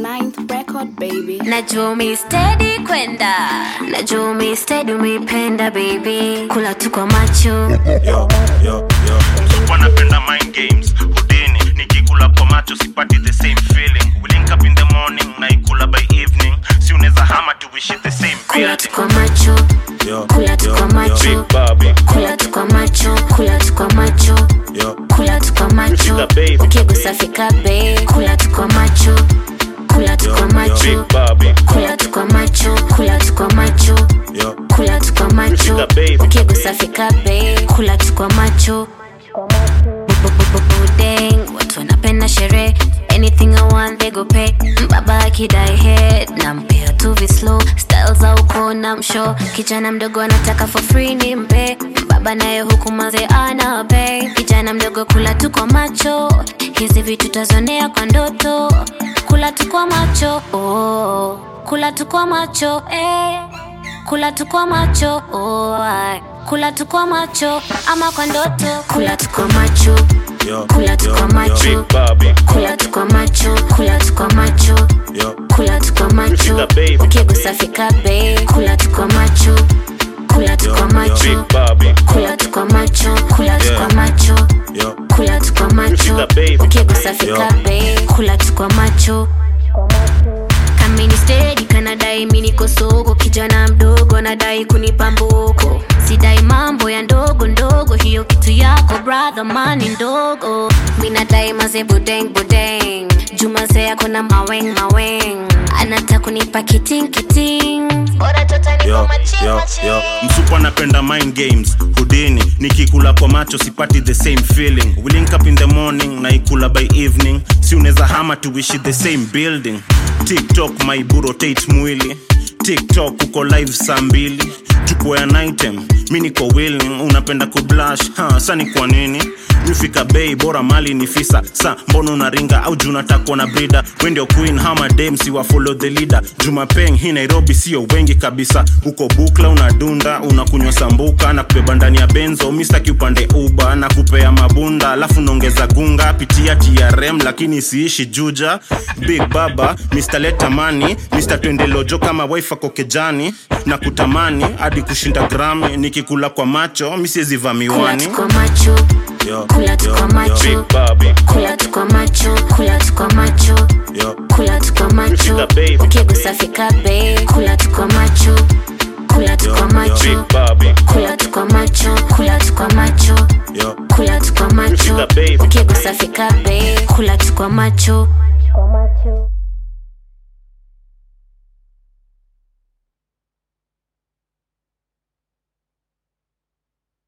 Ninth record, baby. najua umeistedi kwenda najua umeistedi umeipenda baby kula tu kwa macho yo, yo, yo. wanapenda mind games hudini nikikula kwa macho sipati the same feeling we link up in the morning naikula by evening si unaweza hama tuishi the same kula tu building kwa macho Yo, kula tu yo, kwa yo. macho. Big Bobby. kula tu kwa macho kula tu kwa macho Yo, kula tu kwa macho Fika, babe. ukigusa fika be kula tu kwa macho kula tu yo, kwa yo. macho Big Bobby. kula tu kwa macho kula tu kwa macho Yo, kula tu kwa macho Fika, babe. ukigusa fika be kula tu kwa macho Budeng, watu wanapenda sherehe anything i want they go pay baba akidai head nampea tu vislow style za uko na msho kijana mdogo anataka for free ni mpe baba naye huku maze ana pay kijana mdogo kula tu kwa macho hizi vitu tazonea kwa ndoto kula tu kwa macho oh. kula tu kwa macho eh. kula tu kwa macho oh. ai. kula tu kwa macho ama kwa ndoto kula tu kwa macho yo, Kula tu yo, kwa yo. macho. Big Bobby. kula tu kwa macho kula tu kwa macho Yo, kula tu kwa macho Fika, babe. ukigusa fika be kula tu kwa macho kula tu yo, kwa yo. macho Big Bobby. kula tu kwa macho kula tu Yeah. kwa macho Yo, kula tu kwa macho Fika, babe. ukigusa fika Yo. be kula tu kwa macho kamini stedi kanadai mi niko soko kijana mdogo anadai kunipa mboko sidai mambo ya ndogo ndogo hiyo kitu yako brother mani ndogo minadai maze budeng budeng jumaze yako na maweng maweng anata kunipa kiting kiting bora tota niko yo, maching yo, maching yo. msupu anapenda mind games hudini nikikula kwa macho sipati the same feeling we link up in the morning naikula by evening si unaweza hama tuishi the same building tiktok maibu rotate mwili tiktok uko live saa mbili tupo an item mi niko willing unapenda kublash ha, sa ni kwa nini nifika bei bora mali ni fisa sa mbona unaringa au junatakwa na brida wendio queen hama dem si wa follow the leader jumapeng hii nairobi sio wengi kabisa uko bukla unadunda unakunywa sambuka na kubeba ndani ya benzo mistaki upande uba na kupea mabunda alafu naongeza gunga pitia trm lakini siishi juja big baba mr letamani mr twendelojo kama wife ako kejani na kutamani hadi kushinda grami nikikula kwa macho misiezivaa kula miwani tu kwa macho Yo, Kula tu yo, kwa yo. macho. Big Bobby. kula tu kwa macho kula tu kwa macho Yo, kula tu kwa macho Fika, babe. ukigusa fika be kula tu kwa macho kula tu yo, kwa yo. macho Big Bobby. kula tu kwa macho kula tu kwa macho Yo, kula tu kwa macho Fika, babe. ukigusa fika be kula tu kwa macho